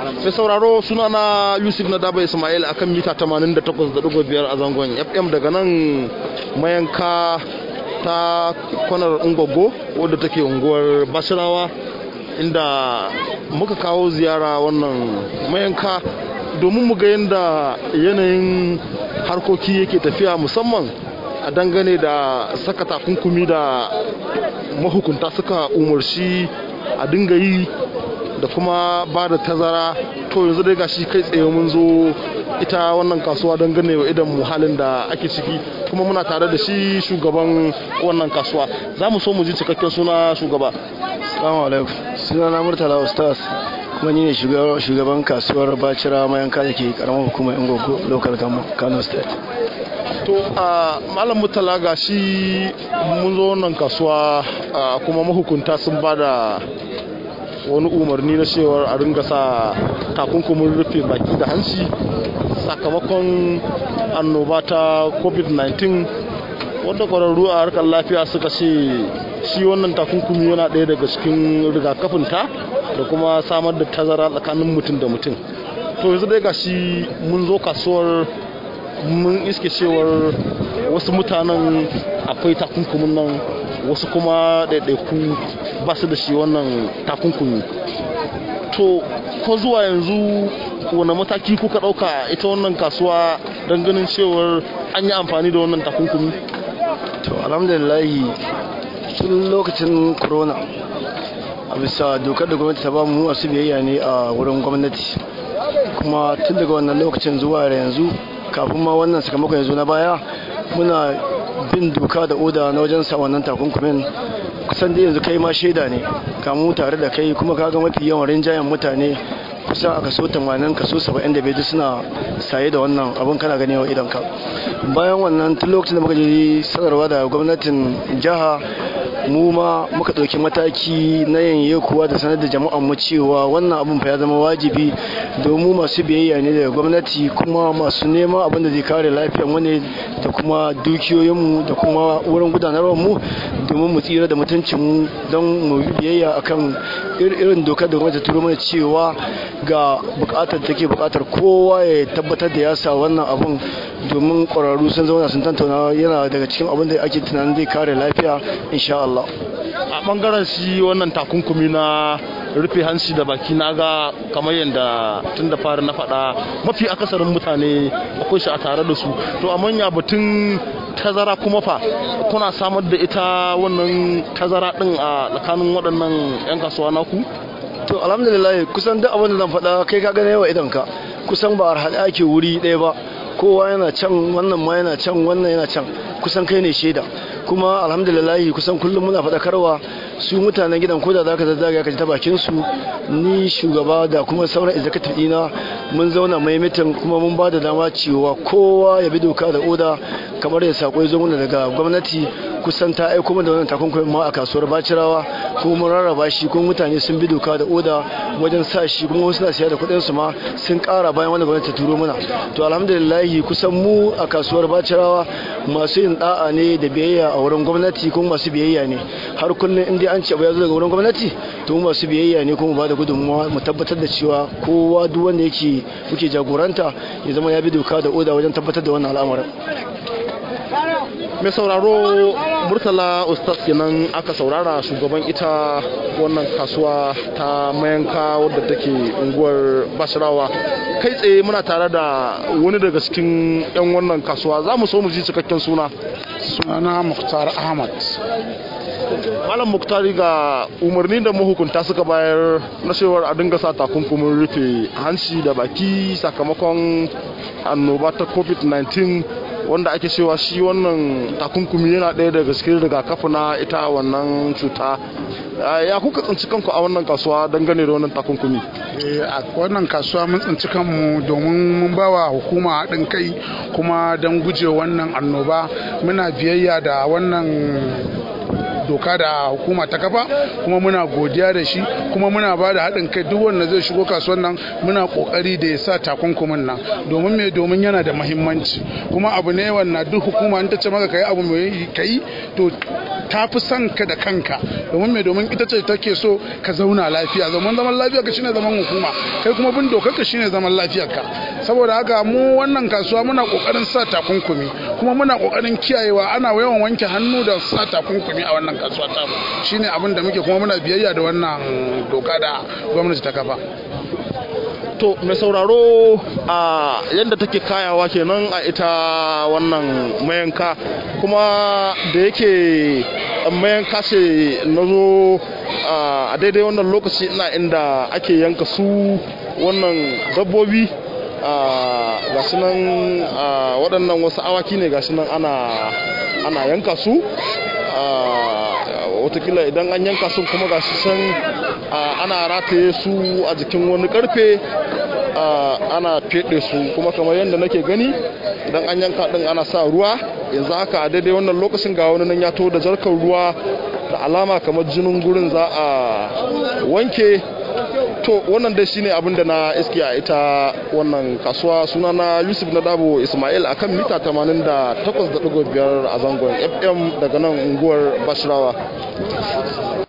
mai sauraro suna na yusuf na daba ismail akan mita 88.5 a zangon fm daga nan mayanka ta kwanar ungogo wadda take unguwar basirawa inda muka kawo ziyara wannan mayanka domin mu ga yadda yanayin harkoki yake tafiya musamman a dangane da saka takunkumi da mahukunta suka umarci a dinga yi da kuma ba da tazara to yanzu dai gashi kai tsaye mun zo ita wannan kasuwa don gane wa idan halin da ake ciki kuma muna tare da shi shugaban wannan kasuwa za mu so mu ji cikakken suna shugaba salamu alaikum suna na murtala ustaz kuma ni ne shugaban kasuwar bacira mayanka da ke karamar hukumar ingogo local government kano state to a malam murtala ga shi mun zo wannan kasuwa kuma mahukunta sun ba da wani umarni na cewar a ringa sa takunkumin rufe baki da hanci sakamakon annoba ta covid-19 wadda kwararru a harkar lafiya suka ce shi wannan takunkumi yana ɗaya daga cikin rigakafinta da kuma samar da tazara tsakanin mutum da mutum to yanzu dai gashi mun zo kasuwar mun iske cewar wasu mutanen akwai takunkumin nan wasu kuma ɗaiɗaiku ba su da shi wannan takunkumi to ko zuwa yanzu wane mataki kuka ɗauka ita wannan kasuwa don ganin cewar an yi amfani da wannan takunkumi to alhamdulillahi tun lokacin corona a bisa dokar da gwamnati ta ba mu masu biyayya ne a wurin gwamnati kuma tun daga wannan lokacin zuwa yanzu kafin ma wannan sakamakon yanzu na baya muna bin doka da oda na wajen sa wannan takunkumin kusan da yanzu kai ma shaida ne kamu tare da kai kuma kaga mafi yawan rinjayen mutane kusan a kaso 80 kaso 75 suna saye da wannan abun kana gani wa idan ka bayan wannan tun lokacin da muka je sanarwa da gwamnatin jiha mu ma muka ɗauki mataki na yanye kuwa da sanar da jama'an mu cewa wannan abun fa ya zama wajibi domin masu biyayya ne daga gwamnati kuma masu neman abin da zai kare lafiyar mu ne da kuma dukiyoyinmu da kuma wurin gudanarwar mu domin mu tsira da mutuncin mu don mu biyayya akan irin dokar da gwamnati turo mana cewa ga bukatar take bukatar kowa ya tabbatar da ya sa wannan abun domin ƙwararru sun zauna sun tantauna yana daga cikin abin da ake tunanin zai kare lafiya insha Allah a bangaren shi wannan takunkumi na rufe hanci da baki na ga kamar yadda tun da fari na faɗa mafi akasarin mutane akwai shi a tare da su to a manya batun tazara kuma fa kuna samar da ita wannan tazara din a tsakanin waɗannan 'yan kasuwa naku to alhamdulillah kusan duk abin da zan faɗa kai ka gane yawa idan ka kusan ba a haɗe ake wuri ɗaya ba kowa yana can wannan ma yana can wannan yana can kusan kai ne shaida kuma alhamdulillahi kusan kullum muna faɗakarwa su mutanen gidan koda za ka zazzaga ka ji ta bakin su ni shugaba da kuma sauran executive ɗina mun zauna mai mitin kuma mun ba da dama cewa kowa ya bi doka da oda kamar ya sako ya zo mana daga gwamnati kusan ta aiko mana da wannan takunkumin ma a kasuwar bacirawa kuma mun rarraba shi kuma mutane sun bi doka da oda wajen sa shi kuma wasu na siya da kuɗin su ma sun ƙara bayan wanda gwamnati ta turo mana to alhamdulillahi kusan mu a kasuwar bacirawa masu yin da'a ne da biyayya a wurin gwamnati kuma masu biyayya ne har kullum in dai an ce abu ya zo daga wurin gwamnati to mu masu biyayya ne kuma ba da gudunmuwa mu tabbatar da cewa kowa duk wanda yake muke jagoranta ya zama ya bi doka da oda wajen tabbatar da wannan al'amarin mai sauraro murtala ustaz kenan aka saurara shugaban ita wannan kasuwa ta mayanka wadda take unguwar bashirawa kai tsaye muna tare da wani daga cikin 'yan wannan kasuwa za mu so mu ji cikakken suna sunana muktar ahmad malam muktari ga umarni da mahukunta suka bayar na cewar a dinga sa takunkumin rufe hanci da baki sakamakon annoba ta covid-19 wanda ake cewa shi wannan takunkumi yana ɗaya daga cikin rigakafi na ita wannan cuta ya kuka tsinci kanku a wannan kasuwa dangane da wannan takunkumi a wannan kasuwa mun tsinci kanmu domin mun bawa hukuma haɗin kai kuma don guje wannan annoba muna biyayya da wannan doka da hukuma ta kafa kuma muna godiya da shi kuma muna ba da haɗin kai duk wanda zai shigo kasuwan nan muna kokari da ya sa takunkumin nan domin me domin yana da mahimmanci kuma abu ne wannan duk hukuma in ta ce maka kai abu mai kai to ta fi son ka da kanka domin me domin ita ce take so ka zauna lafiya zaman zaman lafiya ka shine zaman hukuma kai kuma bin dokar ka shine zaman lafiyar ka saboda haka mu wannan kasuwa muna kokarin sa takunkumi kuma muna kokarin kiyayewa ana yawan wanke hannu da sa takunkumi a wannan kasuwa ta shine abin da muke kuma muna biyayya da wannan doka da gwamnati ta kafa to mai sauraro a yadda take kayawa kenan a ita wannan mayanka kuma da yake mayanka ce na zo a daidai wannan lokaci ina inda ake yanka su wannan dabbobi ga shi nan waɗannan wasu awaki ne ga shi nan ana yanka su watakila idan an yanka su kuma ga shi san ana rataye su a jikin wani karfe ana fede su kuma kamar yadda nake gani idan an yanka din ana sa ruwa yanzu haka a daidai wannan lokacin ga wani nan ya to da jarkar ruwa da alama kamar jinin gurin za a wanke to wannan dai shine abin da na iski a ita wannan kasuwa suna na yusuf na dabo ismail akan mita 88.5 a zangon fm daga nan unguwar bashirawa